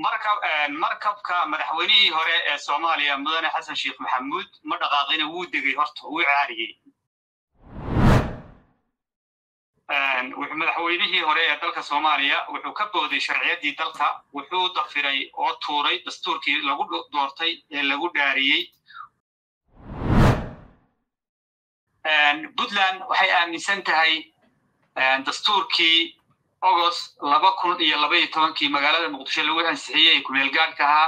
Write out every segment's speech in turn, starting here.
markabka madaxweynihii hore ee soomaaliya mudane xasan sheekh maxamuud ma dhaqaaqina wuu degay horta wuu caariyey madaxweynihii hore ee dalka soomaaliya wuxuu ka booday sharciyaddii dalka wuxuu dafiray oo tuuray dastuurkii lagu doortay ee lagu dhaariyey puntland waxay aaminsan tahay dastuurkii agost laba kun iyo laba iyo tobankii magaalada muqdisho lagu ansixiyey ee kumeel gaadhka ahaa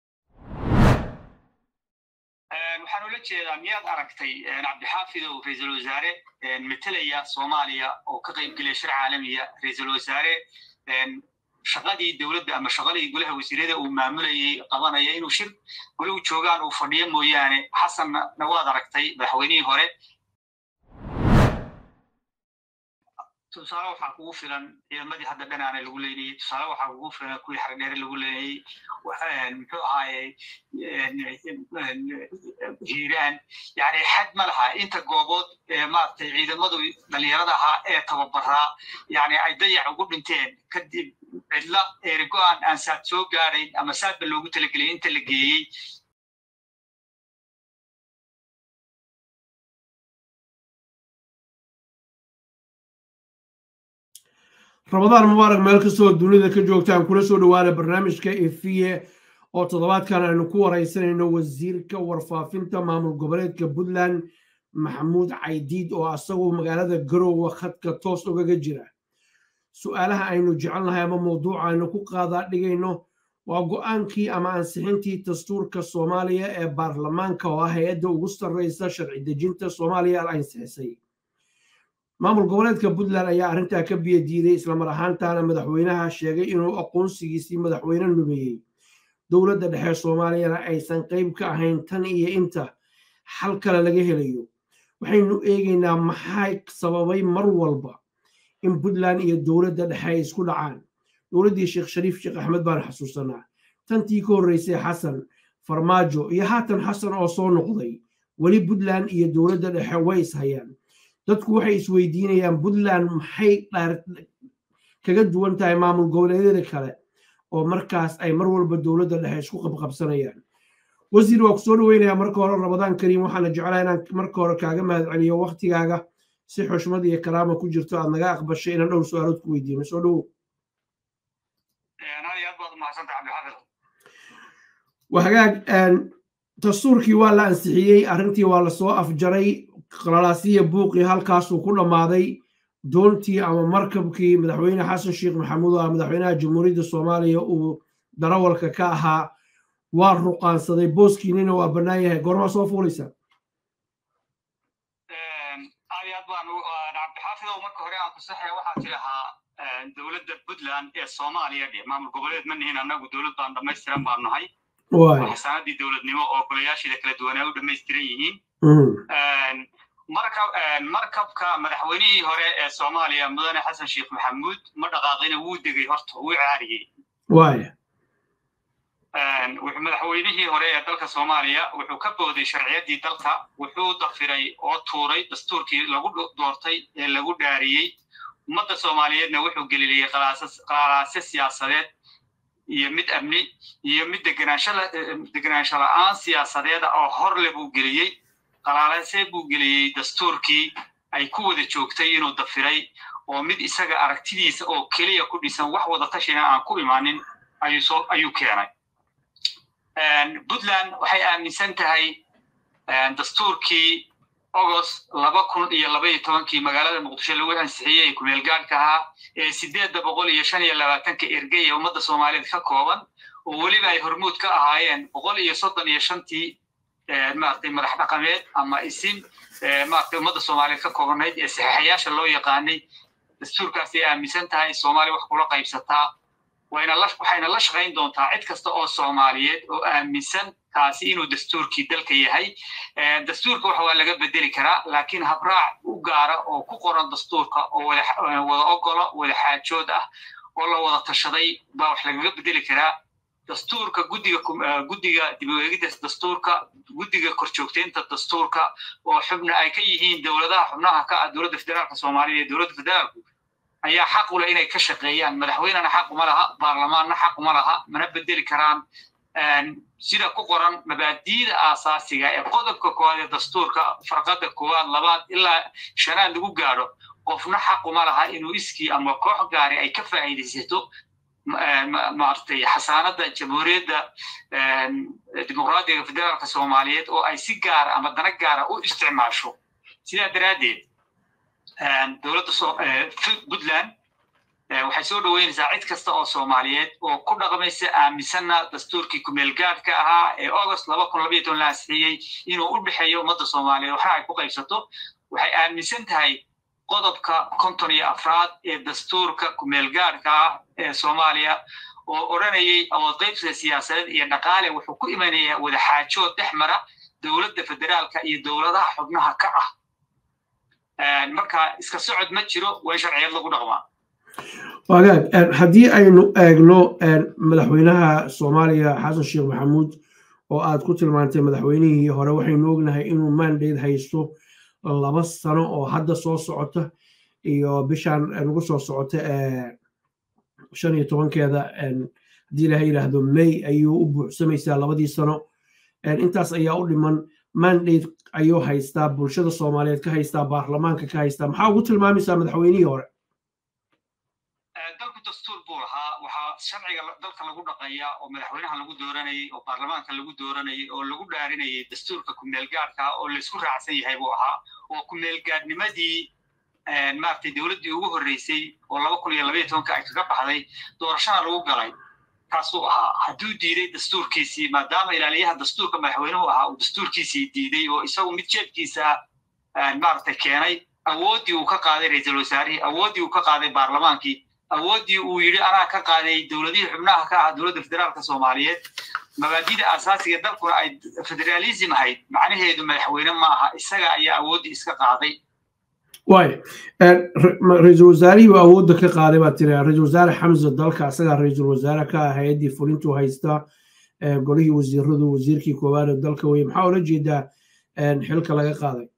waxaan ula jeedaa miyaad aragtay cabdixaafid oo ra-iisul wasaare metelaya soomaaliya oo ka qayb gelaya shir caalamiya ra-iisul wasaare shaqadii dowladda ama shaqadii golaha wasiirada uu maamulayay qabanaya inuu shir goluhu joogaan uu fadhiyo mooyaane xasanna waad aragtay madaxweynihii hore tusaale waxaa kugu filan ciidamadii hadda dhanaana lagu leynayey tusaale waxaa kugu filan kuwii xardheere lagu leynayey muxuu ahaaye hiiraan yani xad ma laha inta goobood ee maaragtay ciidamadu dhalinyarada ahaa ee tababaraa yani ay dayac ugu dhinteen kadib cidla eerigo-aan aan saad soo gaadayn ama saadba loogu talagelay inta la geeyey ramadaan mubaarak meel kastoo dunida ka joogtaan kula soo dhowaana barnaamijka efiye oo toddobaadkan aynu ku waraysanayno wasiirka warfaafinta maamul goboleedka puntland maxamuud caydiid oo asagu magaalada garoowe khadka toos ugaga jira su'aalaha aynu jecelnahay ama mawduuca aynu ku qaadaa dhigayno waa go'aankii ama ansixintii dastuurka soomaaliya ee baarlamaanka oo ah hay-adda ugu sarreysa sharci dejinta soomaaliya al ansixisay maamul goboleedka puntland ayaa arrintaa ka biyo diiday islamar ahaantaana madaxweynaha sheegay inuu aqoonsigiisii madaxweyne numeeyey dowladda dhexe soomaaliyana aysan qayb ka ahayn tan iyo inta xal kale laga helayo waxaynu eegaynaa maxay sababay mar walba in puntland iyo dowladda dhexe ay isku dhacaan dowladdii sheekh shariif sheekh axmed baan xasuusanaa tantii ka horreysay xasan farmaajo iyo haatan xasan oo soo noqday weli puntland iyo dowladda dhexe way ishayaan dadku waxay isweydiinayaan puntland maxay kaga duwan tahay maamul goboleedyada kale oo markaas ay mar walba dowladda dhexe isku qabqabsanayaan wasiir waa ku soo dhoweynayaa marka hore ramadaan kariim waxaana jeclaa inaan marka hore kaaga mahadceliyo waktigaaga si xushmad iyo karaama ku jirto aad naga aqbashay inaan dhowr su-aalood ku weydiino soo dhowow waa hagaag dastuurkii waa la ansixiyey arrintii waa lasoo afjaray qalalaasiya buuqii halkaasuu ku dhammaaday doontii ama markabkii madaxweyne xasan sheekh maxamuud oo ah madaxweynaha jamhuuriyadda soomaaliya uu darawalka ka ahaa waa ruqaansaday booskiinina waa bannaan yahay goormaa soo fuulaysaa aad iyo aad baan cabdixaafidow marka hore aan ku saxaya waxaa tidhahaa dowladda puntland ee soomaaliya dhe maamul goboleed ma nihin annagu dowlad baan dhammaystiran baan nahay xasaanadii dowladnimo oo golayaasheeda kala duwan ay u dhammaystiran yihiin markabka madaxweynihii hore ee soomaaliya mudane xasan sheekh maxamuud ma dhaqaaqina wuu degay horta wuu caariyey madaxweynihii hore ee dalka soomaaliya wuxuu ka booday sharciyaddii dalka wuxuu dafiray oo tuuray dastuurkii lagu doortay ee lagu dhaariyey ummadda soomaaliyeedna wuxuu geliliyey qalaase siyaasadeed iyo mid amni iyo mid degenaansho la-aan siyaasadeeda oo horle buu geliyey qalaalase buu geliyey dastuurkii ay ku wada joogtay inuu dafiray oo mid isaga aragtidiisa oo keliya ku dhisan wax wada tashina aan ku imaanin ayuu keenay puntland waxay aaminsan tahay dastuurkii agost laba kun iyo laba iyo tobankii magaalada muqdisho lagu ansixiyey ee kumeel gaadhka ahaa ee sideedda boqol iyo shan iyo labaatanka ergey ee ummadda soomaaliyeed ka kooban oo weliba ay hormuud ka ahaayeen boqol iyo soddon iyo shantii maaragtay madax dhaqameed ama isin maaragtay ummadda soomaaliyeed ka koobanayd ee saxiixayaasha loo yaqaanay dastuurkaasay aaminsan tahay soomaaliya wax kula qaybsataa wayna la waxayna la shaqayn doontaa cid kasta oo soomaaliyeed oo aaminsan kaasi inuu dastuurkii dalka yahay dastuurka waxa waa laga bedeli karaa laakiin habraac u gaara oo ku qoran dastuurka oo wada wada ogolo wada xaajood ah oo la wada tashaday baa wax lagaga bedeli karaa dastuurka guddiga guddiga dib u eegidda dastuurka guddiga korjoogteynta dastuurka oo xubna ay ka yihiin dowladaha xubnaha ka ah dowladda federaalka soomaaliya iyo dowladda federaalku ayaa xaq u leh inay ka shaqeeyaan madaxweynena xaq uma laha baarlamaanna xaq uma laha mana bedeli karaan sida ku qoran mabaadi'da aasaasiga ee qodobka koowaad ee dastuurka farqada koowaad labaad ilaa shanaad lagu gaadho qofna xaq uma laha inuu iskii ama koox gaari ay ka faa'iidaysato maaragtay xasaanada jamhuuriyadda dimuqraadiga federaalka soomaaliyeed oo ay si gaara ama dana gaara u isticmaasho sidaa daraaddeed dowladda puntland waxay soo dhoweynaysaa cid kasta oo soomaaliyeed oo ku dhaqmaysa aaminsanna dastuurkii kumeel gaadhka ahaa ee august laba kun labaiyo toban la ansixiyey inuu u dhexeeyo ummadda soomaaliyeed waxna ay ku qaybsato waxay aaminsan tahay qodobka konton iyo afraad ee dastuurka kumeel gaadhka ah ee soomaaliya oo odhanayay awood qaybsiga siyaasadeed iyo dhaqaale wuxuu ku imanayaa wadaxaajood dhex mara dowladda federaalka iyo dowladaha xubnaha ka ah marka iska socod ma jiro waa in sharciyad lagu dhaqmaa wagaag haddii aynu eegno madaxweynaha soomaaliya xasan sheekh maxamuud oo aad ku tilmaantay madaxweynihii hore waxaynu ognahay inuu mandate haysto laba sano oo hadda soo socota iyo bishaan nagu soo socota shan iyo tobankeeda haddii ilaha yidhaahdo may ayuu u buuxsamaysaa labadii sano intaas ayaa u dhiman mandate ayuu haystaa bulshada soomaaliyeed ka haystaa baarlamaanka ka haystaa maxaa ugu tilmaamaysaa madaxweynihii hore dalku dastuur buu lahaa waxaa sharciga dalka lagu dhaqaya oo madaxweynaha lagu dooranayay oo baarlamaanka lagu dooranayay oo lagu dhaarinayay dastuurka kumeelgaadhka oo laysku raacsan yahay buu ahaa oo kumeelgaadhnimadii maaragtay dowladdii ugu horreysay oo laba kun iyo labaiyo tobanka ay kaga baxday doorashana lagu galay kaasuu ahaa hadduu diiday dastuurkiisii maadaama ilaaliyaha dastuurka madaxweynuhu ahaa uu dastuurkiisii diiday oo isagu mid jeebkiisa maaragtay keenay awooddii uu ka qaaday ra-iisul wasaarihii awooddii uu ka qaaday baarlamaankii awooddii uu yidhi anaa ka qaaday dowladihii xubnaha ka ah dowladda federaalka soomaaliyeed mabaadida asaasiga dalkuna ay federaalism ahayd macnaheedu madaxweyne ma aha isaga ayaa awooddii iska qaaday waay ra-iisul wasaarihii baa awoodda ka qaaday baa tiri ra-iisul wasaare xamse dalka asagaa ra-iisul wasaare ka ah hay-addii fulintuu haystaa golihii wasiiradu wasiirkii koowaad ee dalka weye maxaa ula jeedaa xilka laga qaaday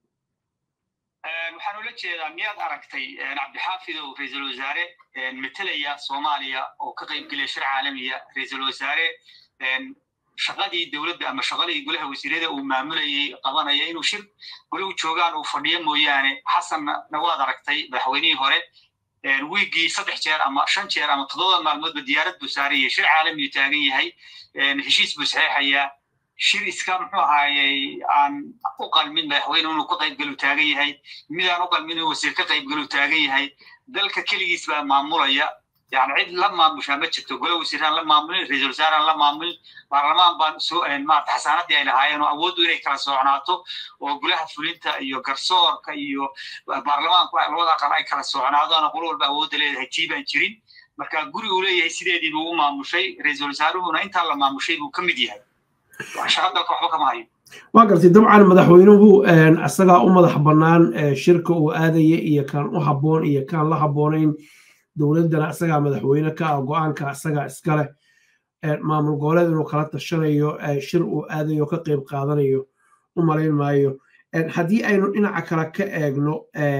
waxaan ula jeedaa miyaad aragtay cabdixaafidow ra-iisul wasaare metelaya soomaaliya oo ka qaybgelaya shir caalamiya ra-iisul wasaare shaqadii dowladda ama shaqadii golaha wasiirada uu maamulayay qabanaya inuu shir golahu joogaan uu fadhiyo mooyaane xasanna waad aragtay madaxweynihii hore wiigii saddex jeer ama shan jeer ama toddoba maalmoodba diyaarad buu saarayay shir caalamiyu taagan yahay heshiis buu saxeexayaa shir iska muxuu ahaayey aan u qalmin madaxweyne inuu ka qaybgalu taagan yahay mid aan u qalmin inuu wasiir ka qaybgalu taagan yahay dalka keligiis baa maamulaya yani cid la maamushaa ma jirto golo wasiiraan la maamulin ra-iisul wasaaraan la maamulin baarlamaan baan soo maarata xasaanadii ay lahaayeen oo awooddu inay kala socnaato oo golaha fulinta iyo garsoorka iyo baarlamaanku labada aqal ay kala socnaadaan qolo walba awoodda leedahay tii baan jirin marka guri uu leeyahay sideedii buu u maamushay ra-iisul wasaaruhuna intaa la maamushay buu ka mid yahay shaqa dalka waxba kama hayo waa gartay dabcan madaxweynuhu isagaa u madax bannaan shirka uu aadaya iyo kan u habboon iyo kaan la habboonayn dowladdana isagaa madaxweyne ka ah go-aanka isagaa iskale maamul goboleed inuu kala tashanayo shir uu aadayo ka qayb qaadanayo u malayn maayo haddii aynu dhinaca kale ka eegno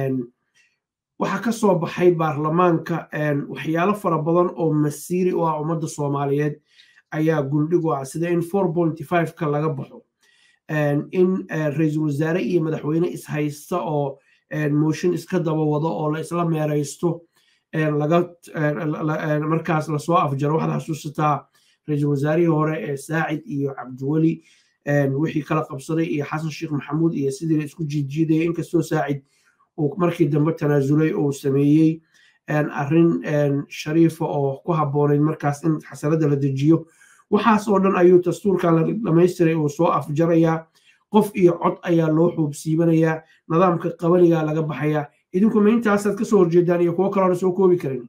waxaa ka soo baxay baarlamaanka waxyaalo fara badan oo masiiri u ah ummadda soomaaliyeed ayaa guldhigu ah sida in four pointy five-ka laga baxo in ra-iisul wasaare iyo madaxweyne ishaysta oo mooshin iska daba wado oo la isla meeraysto laga markaas lasoo afjaro waxaad xasuusataa ra-iisul wasaarihii hore ee saacid iyo cabdiweli wixii kala qabsaday iyo xasan sheekh maxamuud iyo sidii la isku jiidjiidaya inkastoo saacid uu markii dambe tanaasulay oo sameeyey arrin shariifa oo ku habboonayd markaas in xasanada la dejiyo waxaas oo dhan ayuu dastuurkan la dhamaystiray uu soo afjarayaa qof iyo cod ayaa loo xuubsiibanayaa nidaamka qabanigaa laga baxayaa idinku ma intaasaad kasoo horjeedaan iyo kuwo kaloona soo koobi karin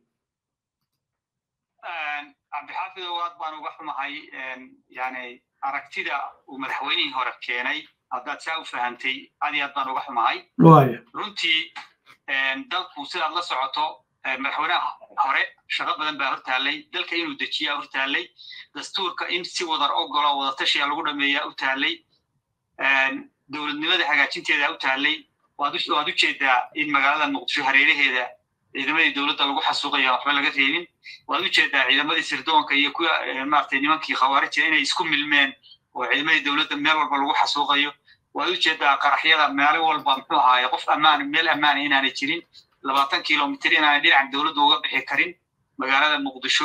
cabdixaafidow aad baan uga xumahay yani aragtida uu madaxweynihii hore keenay haddaad saa u fahamtay aad iyo aad baan uga xumahay runtii dalku sidaad la socoto madaxweynaha hore shaqo badan baa hortaallay dalka inuu dejiyaa hortaallay dastuurka in si wadar ogolo wadatashiya lagu dhameeyaa u taallay dowladnimada hagaajinteeda u taallay waad u jeedaa in magaalada muqdisho hareeraheeda ciidamadii dowladda lagu xasuuqaya waxba laga reebin waad ujeedaa ciidamadii sirdoonka iyo kuwa maaragtay nimankii khawaarija inay isku milmeen oo ciidamadii dowladda meel walba lagu xasuuqayo waad ujeedaa qaraxyada maalin walba muxuu ahaaye qof ammaan meel ammaana inaanay jirin labaatan kilomitr inaanay dhinaca dowladda uga bixi karin magaalada muqdisho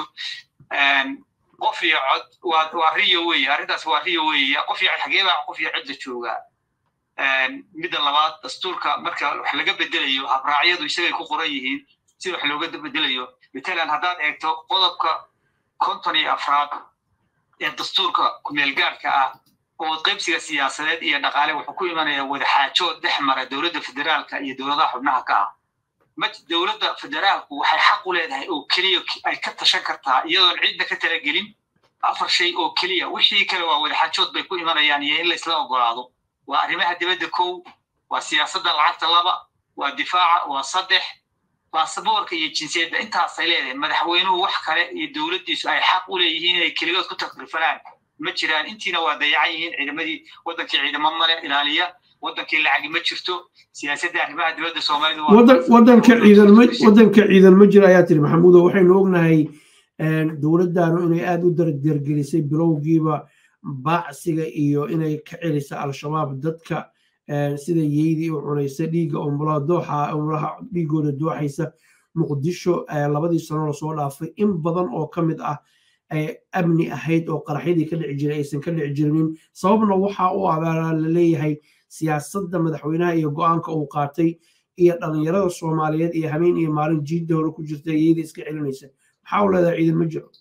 qof iyo cod waa waa riyo weeye arrintaas waa riyo weeye qof iyo xagee baa qof iyo cod la joogaa midda labaad dastuurka marka wax laga bedelayo habraacyadu isagay ku qoran yihiin si wax looga bedelayo matalan haddaad eegto qodobka konton iyo afraad ee dastuurka kumeelgaarka ah oo qaybsiga siyaasadeed iyo dhaqaale wuxuu ku imanaya wadaxaajood dhex mara dowladda federaalka iyo dowladaha xubnaha ka ah ma dowladda federaalku waxay xaq u leedahay oo keliya ay ka tashan kartaa iyadoon cidna ka talagelin afar shay oo keliya wixii kale waa wadaxaajood bay ku imanayaan iyo in laysla ogolaado waa arrimaha dibadda kow waa siyaasadda lacagta laba waa difaaca waa saddex baasaboorka iyo jinsiyadda intaasay leedahay madaxweynuhu wax kale iyo dowladdiisu ay xaq u leeyihiin inay keligood ku takrifanaan ma jiraan intiina waa dayacan yihiin ciidamadii waddankii ciidamo male ilaaliya waddankii lacagi ma jirto siyaasadda arrimaha dibadda soomaalida waddanka ciidan ma waddanka ciidan ma jira ayaa tiri maxamuudo waxaynu ognahay dowladdaanu inay aada u dardargelisay bilowgiiba baacsiga iyo inay ka celisa al-shabaab dadka sida yeydii u cunaysa dhiigga umulaha dooxa umulaha dhiigooda dooxaysa muqdisho labadii sano lasoo dhaafay in badan oo ka mid ah ay amni ahayd oo qaraxyadii ka dhici jiray aysan ka dhici jirinin sababna waxa u abaaraa la leeyahay siyaasadda madaxweynaha iyo go-aanka uu qaatay iyo dhalinyarada soomaaliyeed iyo habeen iyo maalin jiidda hore ku jirta iyada iska celinaysa maxaa u leedahay ciidan ma jiro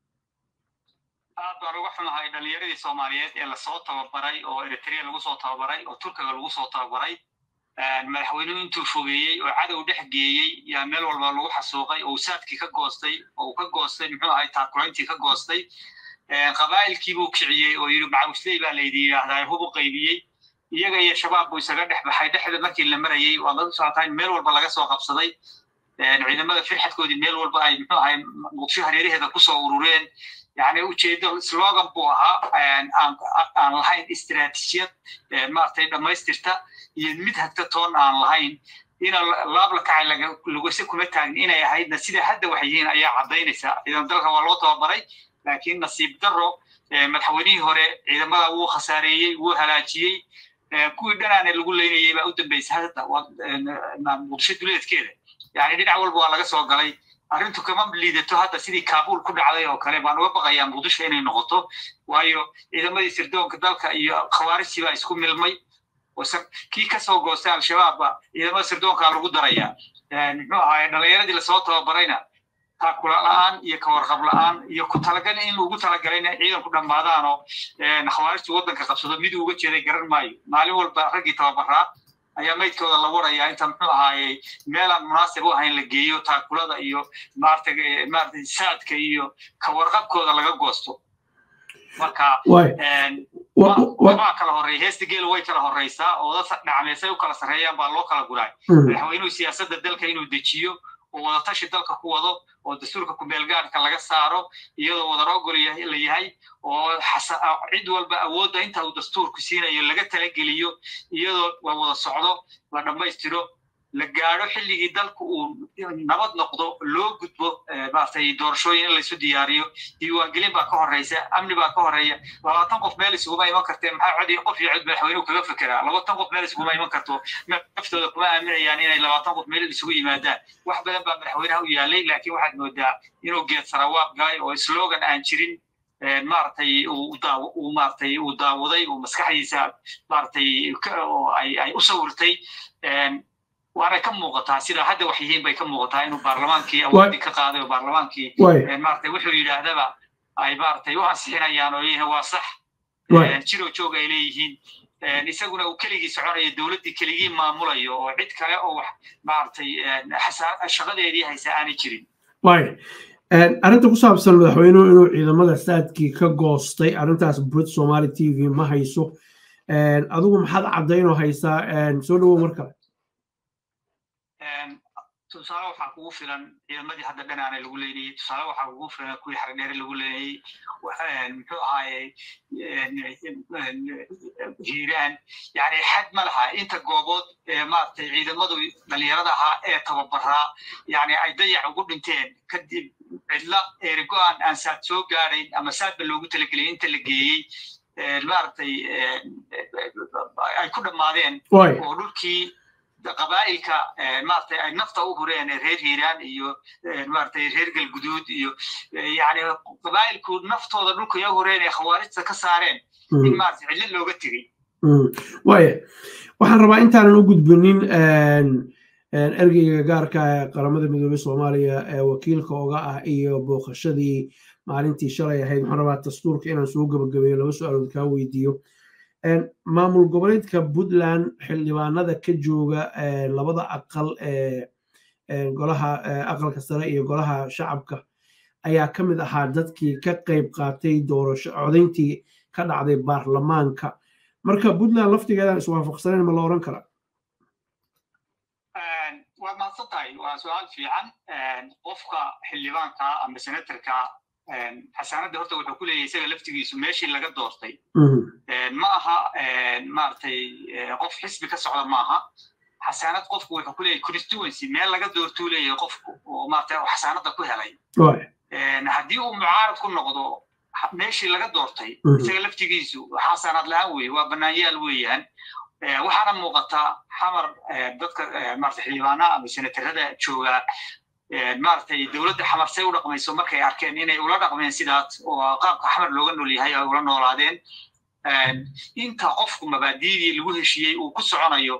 aad baan uga xumahay dhalinyaradii soomaaliyeed ee lasoo tababaray oo eritrea lagu soo tababaray oo turkiga lagu soo tababaray madaxweynuhu intuu fogeeyey oo cadow dhex geeyey yaa meel walba lagu xasuuqay oo saadkii ka goostay oo uu ka goostay muxuu ahay taakulayntii ka goostay qabaa'ilkii buu kiciyey oo yidhi macawisley baa laydi yidhaahdaa hub u qaybiyey iyaga iyo shabaab buu isaga dhex baxay dhexda markii la marayey waa lagu socotaa in meel walba laga soo qabsaday ciidamada firxadkoodii meel walba ay muxuu ahay muqdisho hareeraheeda kusoo urureen yani ujeedo slogan buu ahaa aan lahayn istiraatiijiyad maaragtay dhammaystirta iyo mid hagta toon aan lahayn ina laab la kacay lagase kuma taagin inay ahaydna sida hadda wax yihiin ayaa caddaynaysa ciidan dalka waa loo tababaray laakiin nasiib daro madaxweynihii hore ciidamada wuu khasaareeyey wuu halaajiyey kuwii dhanaana lagu leynayay baa u dambeysay hadda muqdisho duleedkeeda yani dhinac walba waa laga soo galay arrintu kama liidato hadda sidii kaabul ku dhacday oo kale baan uga baqayaa muqdisho inay noqoto waayo ciidamadii sirdoonka dalka iyo khawaarijtii baa isku milmay kii kasoo goostay al-shabaabba ciidamada sirdoonkaa lagu daraya muxuu ahaay dhalinyaradii lasoo tababarayna taakula la-aan iyo kawarqab la-aan iyo ku talagal in ugu talagalay inay ciidanku dhammaadaan oo khawaarijtii waddanka qabsado mid uga jeeday garan maayo maalin walba raggii tababaraa ayaa maydkooda la warayaa inta muxuu ahaayey meelaan munaasib u ahayn la geeyo taakulada iyo maarata maarata saadka iyo kawarqabkooda laga goosto marka waxbaa kala horreeya heesta geela way kala horreysaa oo dad dhacmeysay u kala sarreeyaan baa loo kala guray madaxweynuhu siyaasadda dalka inuu dejiyo oo wadatashi dalka ku wado oo dastuurka kumeelgaarka laga saaro iyadoo wadarogol la yahay oo cid walba awoodda inta uu dastuurku siinayo laga talageliyo iyadoo la wada socdo la dhammaystiro la gaadho xilligii dalku uu nabad noqdo loo gudbo maaragtay doorashooyin in laysu diyaariyo diiwaangelin baa ka horreysa amni baa ka horreeya labaatan qof meel isuguma iman kartee maxaa codi qof iyo cod madaxweynuhu kaga fekeraa labaatan qof meel isuguma iman karto naftooda kuma aaminayaan inay labaatan qof meel isugu yimaadaan wax badan baa madaxweynaha u yaalay laakiin waxaad moodaa inuu geed sarawaab galay oo slogan aan jirin maaragtay uu maaragtay uu daawaday uu maskaxdiisa maaragtay oo ay ay u sawirtay waanay ka muuqataa sida hadda wax yihiin bay ka muuqataa inuu baarlamaankii awoodii ka qaaday oo baarlamaankii maaragtay wuxuu yidhaahdaba ay maaragtay u ansixinayaan oo leeyihiin waa sax jiro joog ay leeyihiin isaguna uu keligii soconayo dowladdii keligii maamulayo oo cid kale oo wax maaragtay shaqadeedii haysa aanay jirin arrinta ku saabsan madaxweynuhu inuu ciidamada saadkii ka goostay arrintaas brit somali t v ma hayso adigu maxaad caddaynoo haysaa soo dhawow mar kale tusaale waxaa kugu filan ciidamadii hadda dhanaana lagu leynayey tusaale waxaa kugu filan kuwii xardheere lagu leynayey muxuu ahaaye hiiraan yani xad ma laha inta goobood maaragtay ciidamadu dhalinyarada ahaa ee tababaraa yani ay dayac ugu dhinteen kadib cidla eerigo-aan aan saad soo gaadayn ama saadba loogu talagelay inta la geeyey maaragtay ay ku dhammaadeen oo dhulkii qabaa'ilka maaragtay ay nafta u hureen reer hiiraan iyo maaragtay reer galguduud iyo yani qabaa'ilku naftooda dhulka ya hureen ee khawaarijta ka saareen in maaragtay cidlo looga tegey waaya waxaan rabaa intaanan u gudbinin ergeyga gaarka ee qaramada midoobey soomaaliya ee wakiilka oga ah iyo booqashadii maalintii shalay ahayd waxaan rabaa dastuurka inaan soo gabagabeeyo laba su-aalood kaa weydiiyo maamul goboleedka puntland xildhibaanada ka jooga labada aqal ee golaha aqalka sare iyo golaha shacabka ayaa ka mid ahaa dadkii ka qayb qaatay doorasho codayntii ka dhacday baarlamaanka marka puntland laftigeedaan iswaafaqsanayn ma la oran karaa waad mahadsan tahay waa su-aal fiican qofka xildhibaanka ama senatorka xasaanadda horta wuxuu ku leeyahay isaga laftigiisu meeshii laga doortay ma aha maaragtay qof xisbi ka socda maaha xasaanad qofku wuxuu ku leeyahay constituency meel laga doortuu leeyahay qofku oo maaragtay xasaanadda ku helay haddii uu mucaarad ku noqdo meeshii laga doortay isaga laftigiisu xasaanad la-aan weeye waa banaanyaal weeyaan waxaana muuqataa xamar dadka maaragtay xildhibaanaha ama senatarada joogaa maaragtay dowladda xamar say u dhaqmayso markay arkeen inay ula dhaqmeen sidaas oo qaabka xamar looga nool yahay ay ula noolaadeen inta qofku mabaadiidii lagu heshiiyey uu ku soconayo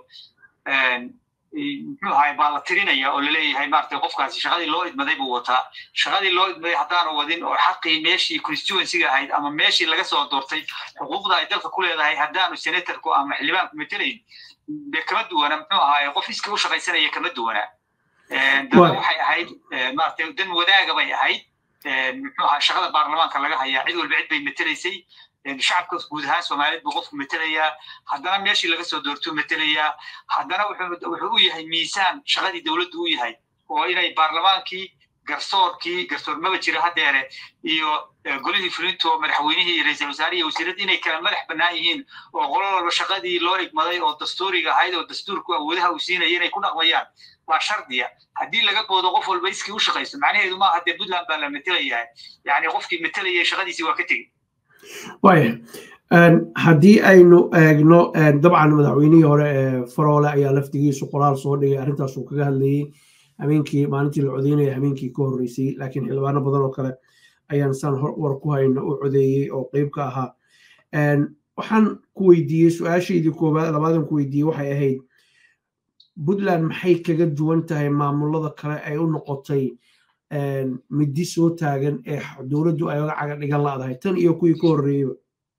muxuu ahay baa la tirinaya oo laleeyahay maaragtay qofkaasi shaqadii loo idmaday buu wataa shaqadii loo idmaday haddaanu wadin oo xaqii meeshii constituencyga ahayd ama meeshii laga soo doortay xuquuqda ay dalka ku leedahay haddaanu senatorku ama xildhibaanku matelayn dee kama duwana muxuu ahaay qof iska u shaqaysanaya kama duwana dana waxay ahayd maaragtay dan wadaaga bay ahayd muxuu ahaa shaqada baarlamaanka laga hayaa cid walba cid bay matelaysay shacabka guud ahaan soomaaliyeed buu qofku matelayaa haddana meeshii laga soo doortuu matelayaa haddana wuxuu u yahay miisaan shaqadii dowladdu u yahay oo inay baarlamaankii garsoorkii garsoor maba jira haddeere iyo golihii fulinto madaxweynihii iyo ra-iisul wasaare iyo wasiiradii inay kala madax bannaan yihiin oo qolo walba shaqadii loo igmaday oo dastuuriga ahayd oo dastuurku awoodaha uu siinaya inay ku dhaqmayaan waa shardiya haddii laga boodo qof walba iskii u shaqayso macnaheedu maaha dee puntland baa la matelayaa yani qofkii matelaya shaqadiisii waa ka tegey waaya haddii aynu eegno dabcan madaxweynihii hore ee faroole ayaa laftigiisu qoraal soo dhigay arrintaasuu kaga hadlayey habeenkii maalintii la codeynaya habeenkii ka horreysay laakiin xildhibaano badan oo kale ayaan saan war ku hayno u codeeyey oo qeyb ka ahaa waxaan ku weydiiyey su-aashaydii koobaad labaadan ku weydiiyey waxay ahayd puntland maxay kaga duwan tahay maamulada kale ay u noqotay midi soo taagan ee dowladdu ay oga caga dhigan laadahay tan iyo kuwii ka horreeyeyba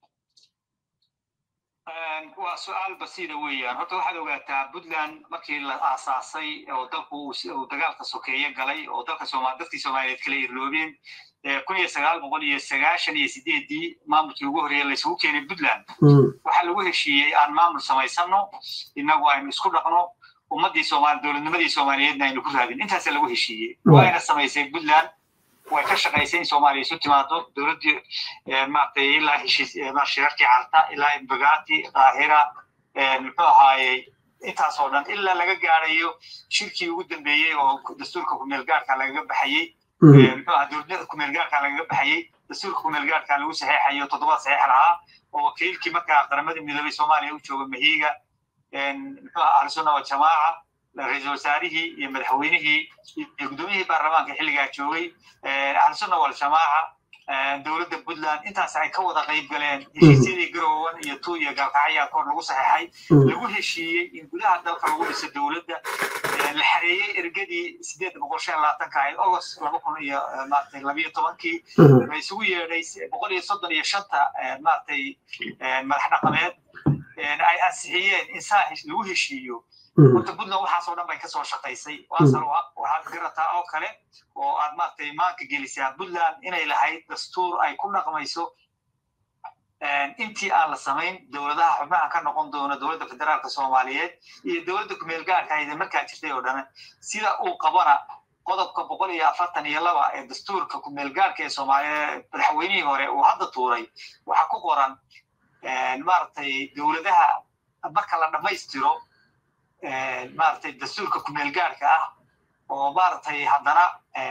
waa su-aal basiida weeyaan horta waxaad ogaataa puntland markii la aasaasay oo dalku uu dagaalka sokeeye galay oo dalka sooma dadkii soomaaliyeed kala irloobeen kun iyo sagaal boqol iyo sagaashan iyo sideedii maamulkii ugu horreeyay la isugu keenay puntland waxaa lagu heshiiyey aan maamul samaysano innagu aynu isku dhaqno ummaddii soomaali dowladnimadii soomaaliyeedna aynu ku raadin intaasa lagu heshiiyey waayna samaysay puntland way ka shaqaysay in soomaaliya isu timaado dowladdii maaragtay ilaa heshiis shirarkii carta ilaa imbagaati qaahira muxuu ahaayey intaasoo dhan ilaa laga gaarayo shirkii ugu dambeeyey oo dastuurka kumeelgaarka lagaga baxayey muxuu ahaa dowladnimada kumeelgaarka lagaga baxayey dastuurka kumeelgaarka lagu saxeexayo toddobaad saxeex lahaa oo wakiilkii markaa qaramada midoobay soomaaliya u jooga mahiiga muxuu ahaa ahlusunna waljamaaca ra-iisul wasaarihii iyo madaxweynihii iyo guddoomiyihii baarlamaanka xilligaa joogay ahlusunna waljamaaca dowladda puntland intaas ay ka wada qayb galeen heshiisyadii garowan iyo tu iyo gaalkacyaa koor lagu saxeexay lagu heshiiyey in gudaha dalka lagu dhiso dowladda la xareeyey ergadii sideed boqol shan labaatanka ahayd agost laba kun iyo maaragtay labiyo tobankii la isugu yeedhay boqol iyo soddon iyo shanta maaragtay madax dhaqameed ay ansixiyeen in saa lagu heshiiyo horta puntland waxaasoo dhan bay kasoo shaqaysay waasal waxaad garataa oo kale oo aad maaragtay maanka gelisaa puntland inay lahayd dastuur ay ku dhaqmayso intii aan la samayn dowladaha xubnaha ka noqon doona dowladda federaalka soomaaliyeed iyo dowladda kumeel gaarka ayda markaa jirtay oo dhan sida uu qabana qodobka boqol iyo afartan iyo laba ee dastuurka kumeel gaarka ee soomaaliya madaxweynihii hore uu hadda tuuray waxaa ku qoran maaragtay dowladaha marka la dhammaystiro maaragtay dastuurka kumeel gaarka ah oo maaragtay haddana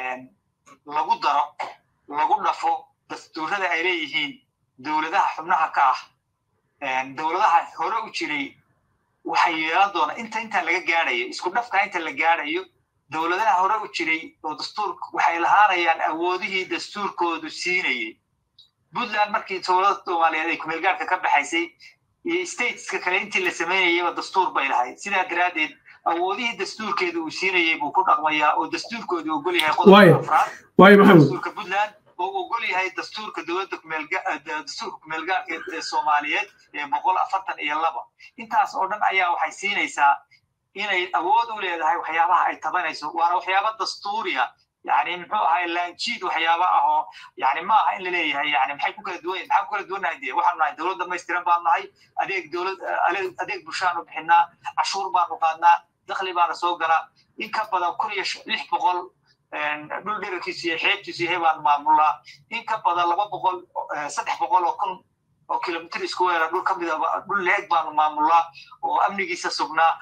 lagu daro lagu dhafo dastuurada ay leeyihiin dowladaha xubnaha ka ah dowladaha hore u jiray waxay yeelan doonaa inta inta laga gaadhayo isku dhafka inta la gaadhayo dowladaha hore u jiray oo dastuur waxay lahaanayaan awoodihii dastuurkoodu siinayay puntland markii dowladda soomaaliyeed ay kumeelgaarka ka baxaysay iyo stateska kale intii la samaynayaba dastuur bay lahayd sidaa daraaddeed awoodihii dastuurkeeda uu siinayay buu ku dhaqmayaa oo dastuurkoodu ogol yahay qodobka afraad dastuurka puntland oo ogol yahay dastuurka dowladda dastuurka kumeelgaarka ee soomaaliyeed ee boqol afartan iyo laba intaas oo dhan ayaa waxay siinaysaa inay awood u leedahay waxyaabaha ay tabanayso waana waxyaaba dastuuriya yani muxuu ahay laanjiid waxyaaba ah oo yani ma aha in laleeyahay yani maxay ku kala duwan maxaan ku kala duwannahay dee waxaanu nahay dowlad dhamaystiran baan nahay adeeg dowlad adeeg bulshaanu bixinaa cashuur baanu qaadnaa dakhli baana soo galaa in ka badan kun iyo lix boqol dhul dherarkiisu iyo xeebtiisu yahay baanu maamulnaa in ka badan laba boqol saddex boqol oo kun oo kilomitr isku weera dhul ka mida dhul leeg baanu maamulnaa oo amnigiisa sugnaa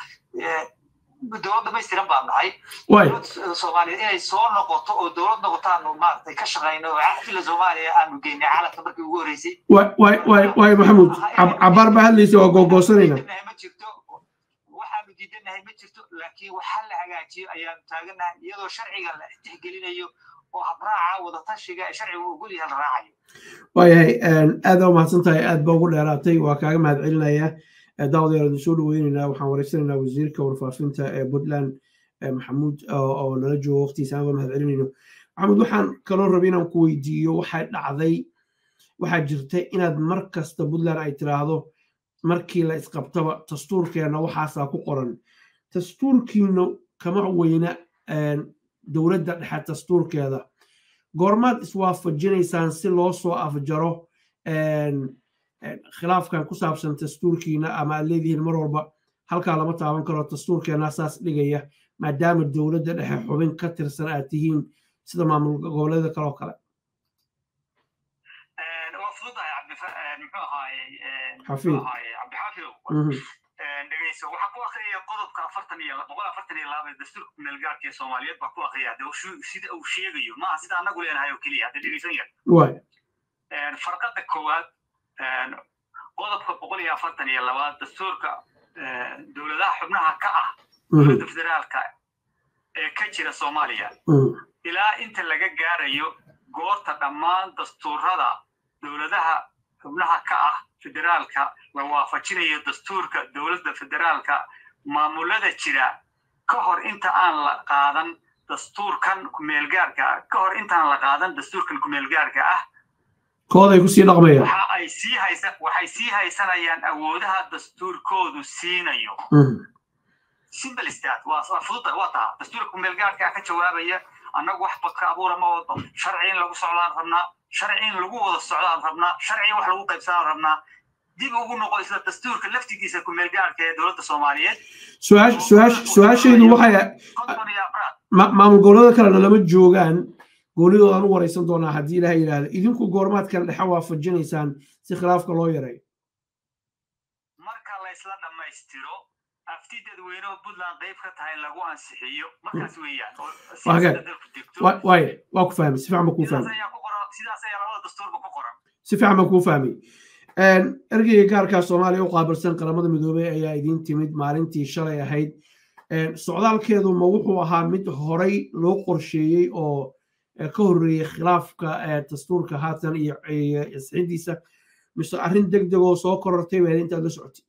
dowlad dhamaystiran baan nahay soomaaliyeed inay soo noqoto oo dowlad noqotaanu maaragtay ka shaqayno oo cafila soomaaliya aanu geynay caalamka markii ugu horreysay waay maxamuud cabaar baa hadlaysa waa googoosanayna ma jirto waxaanu diidanahay ma jirto laakiin waxa la hagaajiyo ayaanu taaganahay iyadoo sharciga la tixgelinayo oo habraaca wadatashiga ee sharciga ogol yahay la raacayo waayahay aad baa umahadsan tahay aad baa ugu dheeraatay waa kaaga mahad celinaya daawadayaal idin soo dhaweynaynaa waxaan wareysanaynaa wasiirka warfaafinta ee puntland maxamuud oo nala joogo waqtigiisa aan mahad celinayno maxamuud waxaan kaloo rabay inaan ku weydiiyo waxaa dhacday waxaa jirta inaad mar kasta puntland ay tiraahdo markii la isqabtaba dastuurkeenna waxaasaa ku qoran dastuurkiina kama weyna dowladda dhexe dastuurkeeda goormaad iswaafajinaysaan si loo soo afjaro khilaafkan ku saabsan dastuurkiina ama aad leedihiin mar walba halkaa lama taaban karo dastuurkeena saas dhigaya maadaama dowladda dhexe xubin ka tirsan aad tihiin sida maamul goboleeda kaloo kale dhegeyso waxaa ku akriya qodobka afartan iyo boqol afartan iyo laba ee dastuurka kumeelgaarka ee soomaaliyeed baa ku akriya sida uu sheegayo maaha sida anagu leenahay oo keliya hadda dhegeysan yar farqada koowaad qodobka boqol iyo afartan iyo labaad dastuurka dowladaha xubnaha ka ah dowladda federaalka ee ka jira soomaaliya ilaa inta laga gaarayo goorta dhammaan dastuurada dowladaha xubnaha ka ah federaalka la waafajinayo dastuurka dowladda federaalka maamulada jira ka hor inta aan la qaadan dastuurkan kumeelgaarka ka hor intaan la qaadan dastuurkan kumeelgaarka ah kooday kusii dhaqmayaan waxa ay sii haysan waxay sii haysanayaan awoodaha dastuurkoodu siinayo simple stat waa waa fududa waa taa dastuurka kumeelgaarka ka jawaabaya annagu wax badka abuura ma wado sharci in lagu socdaan rabnaa sharci in lagu wada socdaan rabnaa sharci wax lagu qaybsadaan rabnaa dib ugu noqo isla dastuurka laftigiisa kumeelgaarka ee dowladda soomaaliyeed su-aashaydu waxay maamul goboleeda kalena lama joogaan goonidoodaan u wareysan doonaa haddii ilaha yidhaahdo idinku goormaad kale dhexe waafajinaysaan si khilaafka loo yareeyo marka la isla dhammaystiro afti dadweyne oo puntland qayb ka tahay lagu ansixiyo markaas weeyaan waaya waa ku fahmay si fiican ba kuu fahmay sidaas ayaa labada dastuurba ku qoran si fiican baan kuu fahmay ergeyga gaarkaa soomaaliya u qaabilsan qaramada midoobey ayaa idiin timid maalintii shalay ahayd socdaalkeedu ma wuxuu ahaa mid horay loo qorsheeyey oo ka horreeyey khilaafka dastuurka haatan iyo isxidiisa mise arrin deg deg oo soo korortay baa intaad la socotay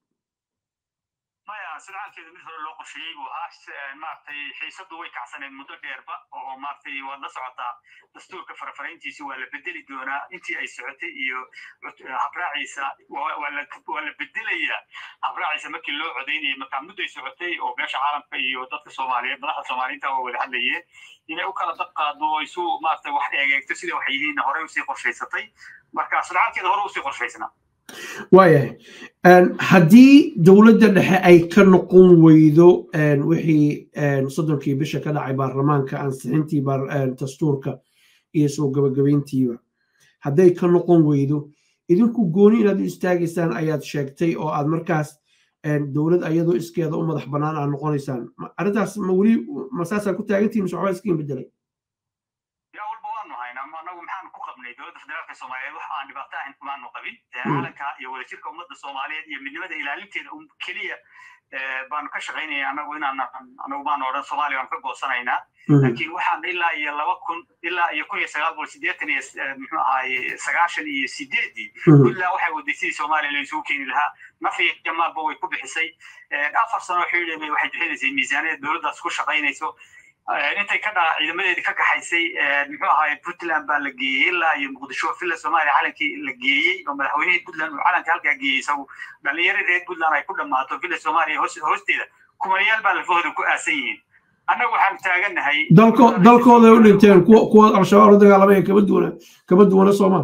maya socdaalkeedu mid hore loo qorsheeyey buu ahaa maaragtay xiisadu way kacsaneed muddo dheerba oo maaragtay waad la socotaa dastuurka farafarayntiisi waa la bedeli doonaa intii ay socotay iyo habraaciisa waa la bedelayaa habraaciisa markii loo codaynayay markaa mudday socotay oo beesha caalamka iyo dadka soomaaliyeed madaxda soomaaliyiinta waa wada hadlayeen inay u kala dad qaado oo isu maaragtay wax eegeegto sida wax yihiin horey usii qorshaysatay marka socdaalkeeda hore usii qorshaysnaa waayahay haddii dowladda dhexe ay ka noqon weydo wixii soddonkii bisha ka dhacay baarlamaanka ansixintii dastuurka iyo soo gabagabayntiiba hadday ka noqon weydo idinku gooni inaad u istaagaysaan ayaad sheegtay oo aad markaas dowlad ayadoo iskeeda u madax bannaan aad noqonaysaan arrintaas ma weli masaasaa ku taagantihin mise waxbaa iskiin bedelay yaa walba waanu haynaa anagu maxaanu ku qabnay dowladda federaalka soomaaliyeed wax aan dhibaato ahayn kumaanu qabin calanka iyo wadajirka ummadda soomaaliyeed iyo midnimada ilaalinteeda un keliya baanu ka shaqaynaya anagu inaan anagu baanu odhan soomaaliya baanu ka goosanaynaa laakiin waxaan ilaa iyo laba kun ilaa iyo kun iyo sagaal boqol siddeetan iyo muxuu ahaaye sagaashan iyo sideedii ilaa waxay waday sidii soomaaliya laysugu keeni lahaa nafi iyo maalba way ku bixisay afar sano xidhi waxay bixinaysay miisaaniyad dowladdaas ku shaqaynayso intay ka dhaa ciidamadeedii ka kaxaysay muxuu ahaaye puntland baa la geeyey ilaa iyo muqdisho villa soomaaliya calankii la geeyey oo madaxweynihii puntland uu calanka halkaa geeyey isagu dhalinyaro reer puntland ay ku dhammaato villa soomaaliya hoosteeda kumayaal baa lafahooda ku aasan yihiin annagu waxaanu taagannahay dalkooday u dhinteen kuwa al-shabaab la dagaalamaya kama duwana kama duwana soomaal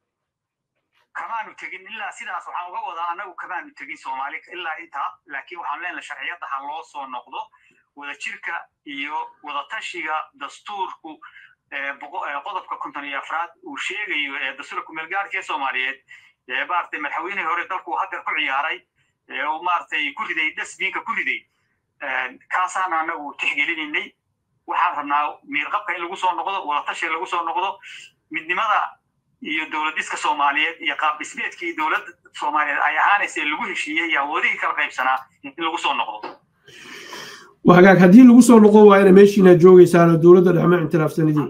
kamaanu tegin ilaa sidaas waxaan uga wadaa annagu kamaanu tegin soomaali ilaa intaa laakiin waxaan leenahay sharciyadda ha loo soo noqdo wadajirka iyo wadatashiga dastuurku qodobka konton iyo afraad uu sheegayo ee dastuurka kumeelgaarka ee soomaaliyeed maaragtay madaxweynihii hore dalku haddeer ku ciyaaray uu maaragtay ku riday dasbiinka ku riday kaasaan anagu tixgelinaynay waxaan rabnaa miirqabka in lagu soo noqdo wadatashiga lagu soo noqdo midnimada iyo dowlad dhiska soomaaliyeed iyo qaab dhismeedkii dowladda soomaaliyeed ay ahaanaysa lagu heshiiyey iyo awoodihii kala qaybsanaa in lagu soo noqdo hagaag haddii lagu soo noqon waayana meeshiina joogaysaan oo dowladda dhexma ictiraafsanidii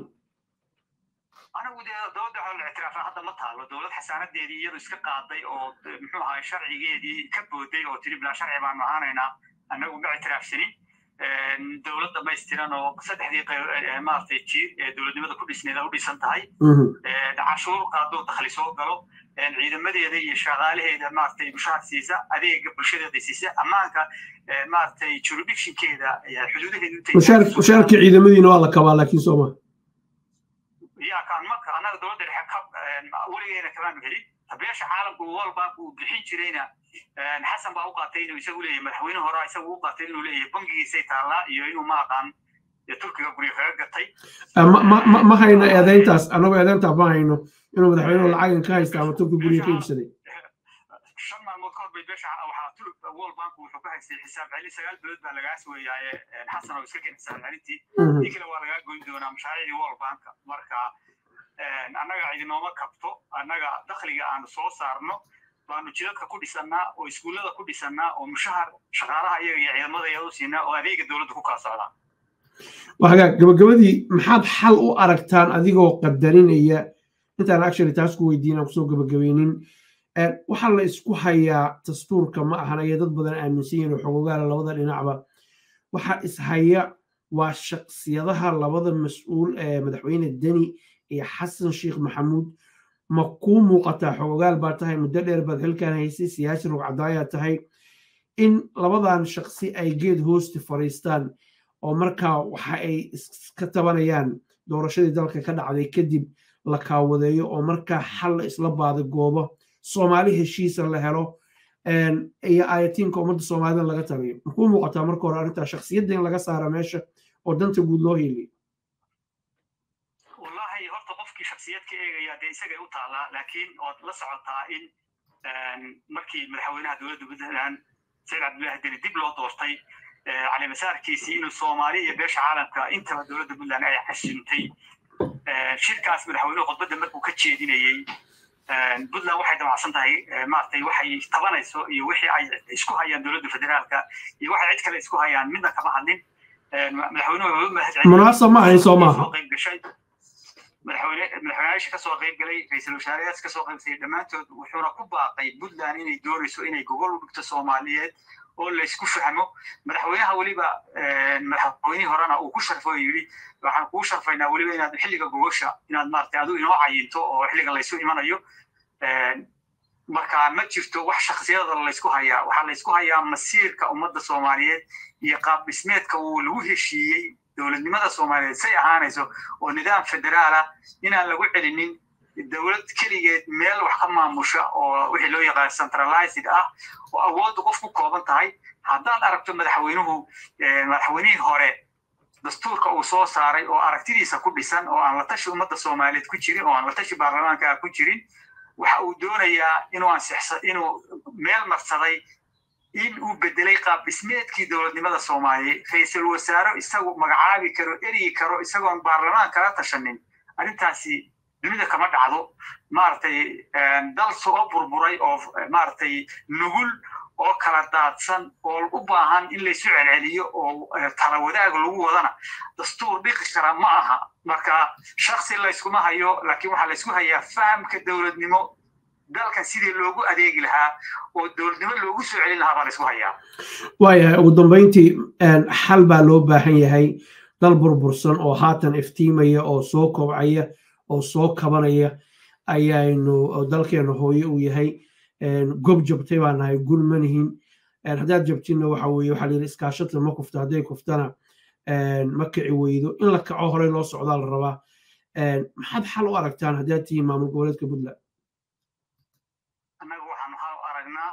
anagu dee dowladda waxaa la ictiraafa hadda ma taalo dowlad xasaanadeedii iyadu iska qaaday oo muxuu ahaa sharcigeedii ka booday oo tiri bilaa sharci baanu ahaanaynaa anagu ma ictiraafsanin dowlad dhamaystiran oo saddexdii maaragtay jiir ee dowladnimada ku dhisneed u dhisan tahay cashuur qaadoo dakhli soo galo ciidamadeeda iyo shaqaalaheeda maaragtay mushaar siisa adeega bulshadeeda siisa ammaanka maaragtay jurisdictionkeeda xuduudaheeda mushaarkii ciidamadiina waa la kabaa laakiin sooma ya kaan marka annaga dowladda dhexe ka weligeena kamaanu helin tabeesha caalamku walba uu bixin jirayna xasan baa u qaatay inuu isagu leeyahay madaxweyne hore isagu u qaatay inuu leeyahay bangigiisay taallaa iyo inuu ma aqaan turkiga guryo kaga gatay ma hayno eedayntaas annagu eedayntaa ma hayno inuu madaxweynuhu lacagan ka haysta ama turki guryo ka iibsaday shan maalmood ka hor bay beesha waxaa turk world bank wuxuu ka haystay xisaab celin sagaal bilood baa lagaa sooyaaye xasan oo iska keen xisaab celintii tii kale waa lagaa goyn doonaa mashaariicdii world bank marka annaga idinooma kabto annaga dakhliga aanu soo saarno baanu jidadka ku dhisannaa oo iskuullada ku dhisannaa oo mushahar shaqaalaha iyaga iyo ciidamada iyada u siinaa oo adeega dowladda ku kala socdaa hagaag gabagabadii maxaad xal u aragtaan adigoo qadarinaya intaan actually taas ku weydiin aan kusoo gabagabaynin waxaa la isku hayaa dastuurka ma ahan aya dad badan aaminsan yihin oo xogogaala labada dhinacba waxaa ishaya waa shaksiyadaha labada mas-uul ee madaxweyne deni iyo xasan sheekh maxamuud ma kuu muuqataa xogogaal baa tahay muddo dheer baad xilkan haysay siyaasi rugcadaayaa tahay in labadan shaksi ay geed hoosti fadhiistaan oo markaa waxa ay iska tabanayaan doorashadii dalka ka dhacday kadib la kaawadeeyo oo markaa xal la isla baada goobo soomaali heshiisa la helo iyo ayatiinka ummadda soomaalida laga tagayo makuu muuqataa marka hore arrintaa shaksiyadda in laga saara meesha oo danta guud loo heliyo wallahi horta qofkii shaksiyad ka eegaya dee isagay u taallaa laakiin ood la socotaa in markii madaxweynaha dowladda puntland sayid cabdullahi deni dib loo doortay cali masaarkiisii inuu soomaali iyo beesha caalamka intaba dowladda puntland ay xasuuntay shirkaas madaxweynuhu khudbadda markuu ka jeedinayey puntland waxay damacsan tahay maaragtay waxay tabanayso iyo wixii ay isku hayaan dowladda federaalka iyo waxay cid kale isku hayaan midna kama hadlin madaxweynuhu munaasab ma ahayn soo maaha qayb gashay madaxweyne madaxweynayaasha kasoo qayb galay ra-iisul wasaarayaas kasoo qayb galay dhammaantood wuxuuna ku baaqay puntland inay doonayso inay gogol u dhigto soomaaliyeed oo laysku fahmo madaxweynaha weliba madaxweynihii horena uu ku sharfo oo yidhi waxaan kuu sharfaynaa weliba inaad xilliga gogosha inaad maaragtay adigu inoo cayinto oo xilliga laysu imanayo marka ma jirto wax shaksiyada laysku hayaa waxaa laysku hayaa masiirka ummadda soomaaliyeed iyo qaab dhismeedka uu lagu heshiiyey dowladnimada soomaaliyeed say ahaanayso oo nidaam federaala inaan lagu celinin dowlad keligeed meel wax ka maamusha oo wixii loo yaqaan centralized ah oo awoodda qof ku kooban tahay haddaad aragto madaxweynuhu madaxweynihii hore dastuurka uu soo saaray oo aragtidiisa ku dhisan oo aan la tashi ummadda soomaaliyeed ku jirin oo aan la tashi baarlamaanka ah ku jirin waxa uu doonayaa inuu ansixsa inuu meel marsaday in uu bedelay qaab dhismeedkii dowladnimada soomaaliya ra-iisul wasaare isagu magacaabi karo eryi karo isagoon baarlamaan kala tashanin arrintaasi dunida kama dhacdo maaragtay dal soo burburay oo maaragtay nugul oo kala daadsan oo u baahan in laysu celceliyo oo tala wadaag lagu wadana dastuur dhiqi kara ma aha marka shaksi layskuma hayo laakiin waxaa laysku hayaa fahamka dowladnimo dalkan sidii loogu adeegi lahaa oo dowladnimo loogu soo celin lahaa baa laysku hayaa waayahay ugu dambayntii xal baa loo baahan yahay dal burbursan oo haatan iftiimaya oo soo kobcaya oo soo kabanaya ayaynu dalkeena hooye uu yahay gob jabtay baa nahay gul manihin haddaad jabtinna waxa weye waxaa layidhi iskaashata ma kufta hadday kuftana ma kici weydo in la kaco horey loo socdaa la rabaa maxaad xal u aragtaan haddaad tihiin maamul goboleedka puntland annaga waxaanu xal u aragnaa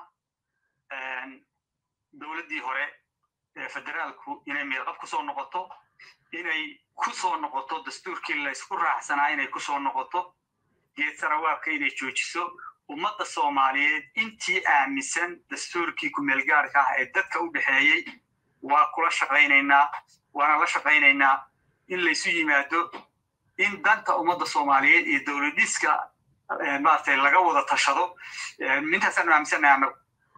dowladdii hore ee federaalku inay meelqab ku soo noqoto inay ku soo noqoto dastuurkii laysku raacsanaa inay ku soo noqoto geed sarawaabka inay joojiso ummadda soomaaliyeed intii aaminsan dastuurkii kumeelgaarka ah ee dadka u dhexeeyey waa kula shaqaynaynaa waana la shaqaynaynaa in laysu yimaado in danta ummadda soomaaliyeed iyo dowladiska maaragtay laga wada tashado mintaasaan aaminsannahay annagu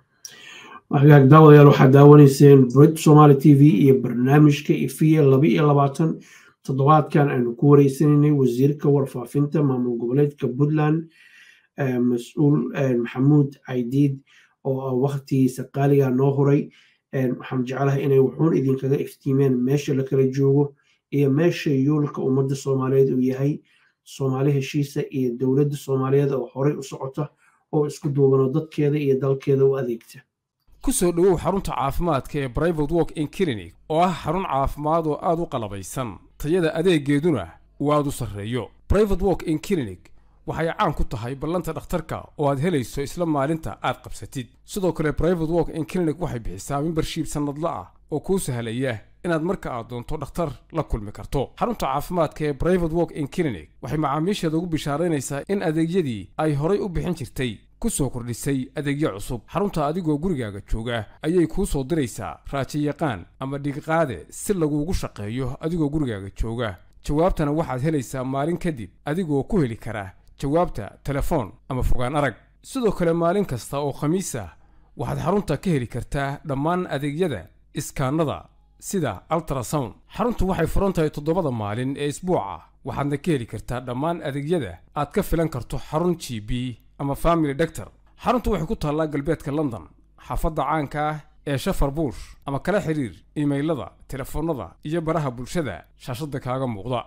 hagaag daawadayaal waxaad daawanayseen brit somaali t v iyo barnaamijka ifiya laba iyo labaatan toddobaadkan aynu ku wareysanaynay wasiirka warfaafinta maamul goboleedka puntland mas-uul maxamuud caydiid oo waktigiisa qaaliga noo huray waxaan jeclahay inay wuxuun idinkaga iftiimeen meesha la kala joogo iyo meesha yoolka ummadda soomaaliyeed uu yahay soomaali heshiisa iyo dowladda soomaaliyeed oo horey u socota oo isku duubano dadkeeda iyo dalkeeda u adeegta ku soo dhowow xarunta caafimaadka ee brivate walk in clinic oo ah xarun caafimaad oo aad u qalabaysan tayada adeegeeduna uu aad u sarreeyo brivate walk in clinic waxay caan ku tahay ballanta dhakhtarka oo aad helayso isla maalinta aad qabsatid sidoo kale brivate walk in clinic waxay bixisaa membershiib sannadla ah oo kuu sahlaya inaad marka aad doonto dhakhtar la kulmi karto xarunta caafimaadka ee brivate walk in clinic waxay macaamiisheeda ugu bishaaraynaysaa in adeegyadii ay horay u bixin jirtay ku soo kordhisay adeegyo cusub xarunta adigoo gurigaaga jooga ayay kuu soo diraysaa raajiyaqaan ama dhigiqaade si laguugu shaqeeyo adigoo gurigaaga jooga jawaabtana waxaad helaysaa maalin kadib adigoo ku heli kara jawaabta telefoon ama fogaan arag sidoo kale maalin kasta oo khamiis ah waxaad xarunta ka heli kartaa dhammaan adeegyada iskaanada sida altrasound xaruntu waxay furan tahay toddobada maalin ee isbuuca waxaadna ka heli kartaa dhammaan adeegyada aad ka filan karto xarun g b ama family doctor xaruntu waxay ku taallaa galbeedka london xaafadda caanka ah ee shafar buush ama kala xiriir imaylada telefoonnada iyo baraha bulshada shaashadda kaaga muuqda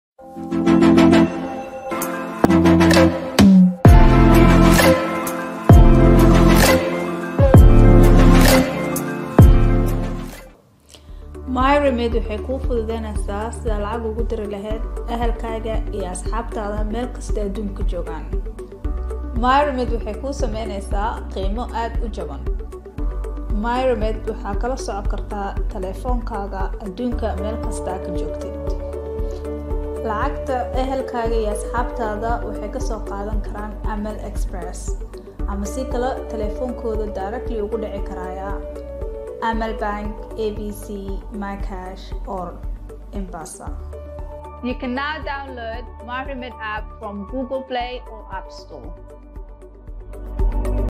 myremed waxay kuu fududeynaysaa sida lacag ugu diri lahayd ahalkaaga iyo asxaabtaada meel kasta adduunka joogaan myremed waxay kuu sameynaysaa qiimo aada u jaban myremed waxaa kala socon kartaa taleefoonkaaga adduunka meel kastaa ka joogtid lacagta ehelkaaga iyo asxaabtaada waxay kasoo qaadan karaan amal express ama si kale taleefoonkooda directly ugu dhici karaya amal bank abc mycash or embasa you can now download myremed app from google play or app store